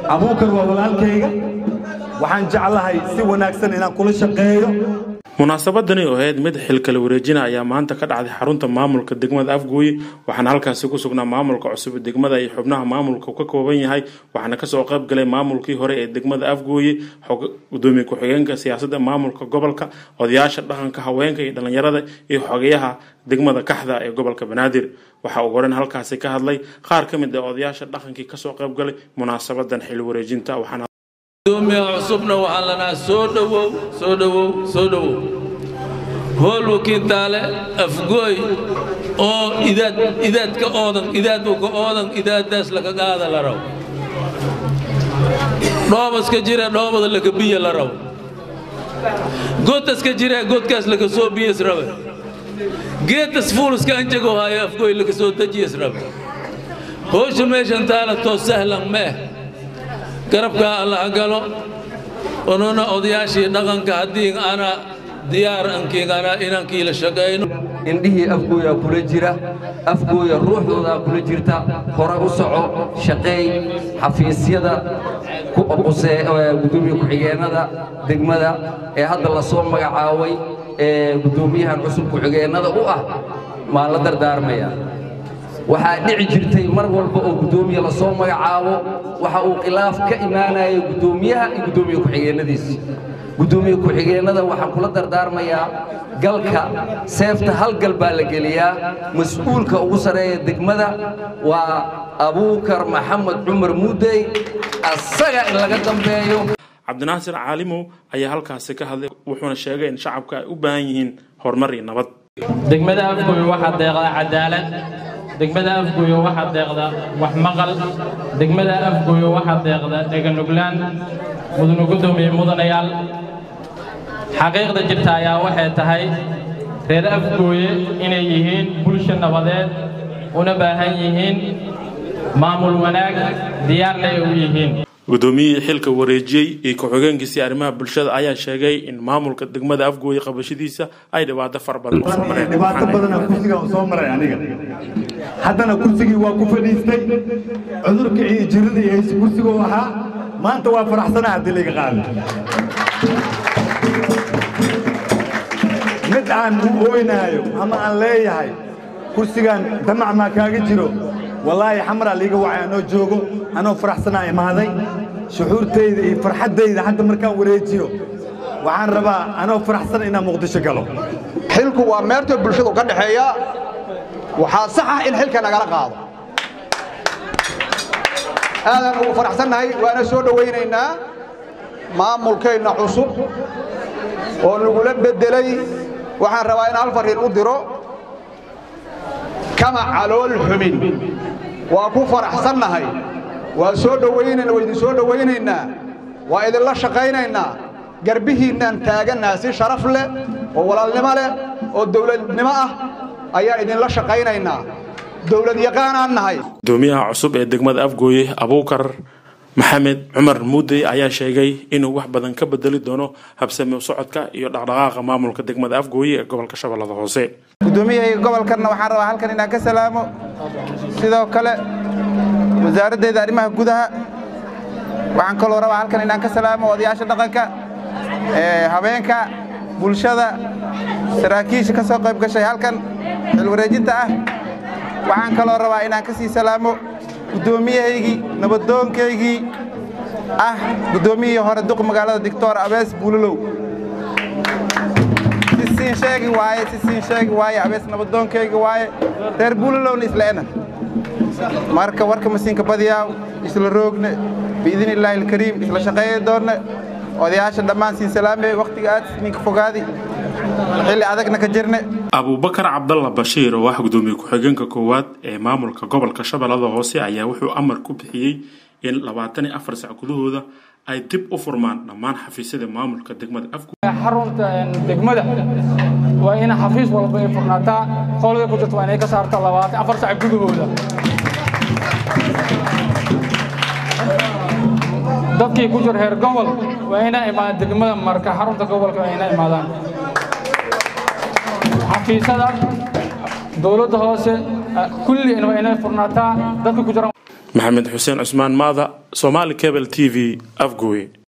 abuukar waa walaalkayga waxaan jeclahay si wanaagsan inaan kula shaqeeyo munaasabadani oo ahayd mid xilkala wareejina ayaa maanta ka dhacday xarunta maamulka degmada afgooye waxaana halkaasi ku sugnaa maamulka cusub degmada iyo xubnaha maamulka ka kooban yahay waxaana kasoo qayb galay maamulkii hore ee degmada afgooye gudoomiye ku-xigeenka siyaasadda maamulka gobolka odayaasha dhaqanka haweenka iyo dhallinyarada iyo xogeyaha degmada kaxda ee gobolka banaadir waxaa ugu horeyn halkaasi ka hadlay qaar ka mid ah odayaasha dhaqankii kasoo qayb galay munaasabadan xil wareejinta waxaana gudoomiyaha cusubna waxaan lanaa soo dhowow soo dhowow soo dhowow hool wakiintaale afgooy oo idaad idaadka oodan idaad uka oodan idaadaas laga qaada la raw dhoobaska jira dhoobada laga biya la raw gootaska jira goodkaas laga soo biyas rabe geetas fuuluska anjago haayo afgooy laga soo dajiyas rabe howsha meeshan taala too sahlan meeh garabkaa allaha galo onuna odayaashii dhaqanka haddii ana diyaar ankiigana inankii la shaqayno indhihii afgooyaa kula jira afgooya ruuxdoodaa kula jirta hore u soco shaqeey xafiisyada gudoomiye ku-xigeennada degmada ee hadda la soo magacaabay ee guddoomiyahan cusub ku-xigeennada u ah maan la dardaarmaya waxaa dhici jirtay mar walba oo guddoomiye la soo magacaabo waxa uu khilaaf ka imaanaya guddoomiyaha iyo guddoomiye ku-xigeennadiisi guddoomiye ku-xigeennada waxaan kula dardaarmayaa galka seefta hal gal baa la geliyaa mas-uulka ugu sarreeya degmada waa abuukar maxamed cumar muudey asaga in laga dambeeyo cabdinaasir caalimow ayaa halkaasi ka hadlay wuxuuna sheegay in shacabka ay u baahan yihiin horumar iyo nabad degmada afgooy waxaa deeqda cadaalad degmada afgooyo waxaa deeqda wax maqal degmada afgooyo waxaa deeqda dheganuglaan mudana guddoomiye mudanayaal xaqiiqda jirta ayaa waxay tahay reer afgooye inay yihiin bulsho nabadeed una baahan yihiin maamul wanaag diyaarna ay u yihiin guddoomiyihii xilka wareejiyey iyo ku-xigeenkiisii arrimaha bulshada ayaa sheegay in maamulka degmada afgooye qabashadiisa ay dhibaato fara badan ku soo mareen dhibaato badana kursiga u soo maray aniga haddana kursigii waa ku fadhiistay cudurka iyo jirada iyo hayse kursiguu ahaa maanta waa faraxsana haddii layga qaado mid aan u ooynaayo ama aan leeyahay kursigan damac maa kaaga jiro wallaahi xamaraa liiga wacay anoo joogo anoo faraxsanaa imaaday shuxuurtayda iyo farxaddayda hadda markaan wareejiyo waxaan rabaa anoo faraxsan inaan muqdisho galo xilku waa meerta bulshadu ka dhexeeya waxaa sax ah in xilka nagala qaado aadaan ugu faraxsannahay waana soo dhowaynaynaa maamulkeenna cusub oo nagula beddelay waxaan rabaa in hal fariin u diro kama calool xumin waa ku faraxsannahay waa soo dhowaynayna waa idin soo dhowaynaynaa waa idinla shaqaynaynaa garbihiinnaan taagannaha si sharaf leh oo walaalnimo leh oo dawladnimo ah ayaan idinla shaqaynaynaa dawlad yaqaanaan nahay gudoomiyaha cusub ee degmada afgooye abuukar maxamed cumar muudey ayaa sheegay inuu wax badan ka bedeli doono habsami u socodka iyo dhaqdhaqaaqa maamulka degmada afgooye ee gobolka shabeellada hoose gudoomiyahayga gobolkanna waxaan rabaa halkan inaan ka salaamo sidoo kale wasaaraddeeda arrimaha gudaha waxaan kaloo rabaa halkan inaan ka salaamo odayaasha dhaqanka habeenka bulshada saraakiisha ka soo qayb gashay halkan xilwareejinta ah waxaan kaloo rabaa inaan ka sii salaamo guddoomiyahaygii nabadoonkaygii ah guddoomiyihii hore duq magaalada dictor abees buulalow si siin sheegi waaye si siin sheegi waaye abees nabadoonkayga waaye reer buulalowna isleena marka warka masiinka badiyaaw isla roogne biidin illaahi alkariim isla shaqeeya doonne odayaasha dhammaan siin salaamey wakhtiga aad ninka fogaadi xilli adagna ka jirne abuubakar cabdalla bashiir oo ah gudoomiye ku-xigeenka koowaad ee maamulka gobolka shabeellada hoose ayaa wuxuu amar ku bixiyey in labaatan iyo afar sac gudahooda ay dib u furmaan dhammaan xafiisyada maamulka degmada afgu xarunta degmada waa in xafiis walba ay furnaataa qolada ku jirta waa inay ka saarta labaatan afar sac gudahooda dadkii ku jira reer gobol waa inay imaadaan degmada marka xarunta gobolka waa inay imaadaan xafiisyada dowladda hoose kulli waa inay furnaataa dadka ku jira maxamed xuseen cusmaan maada somaali cable t v afgooye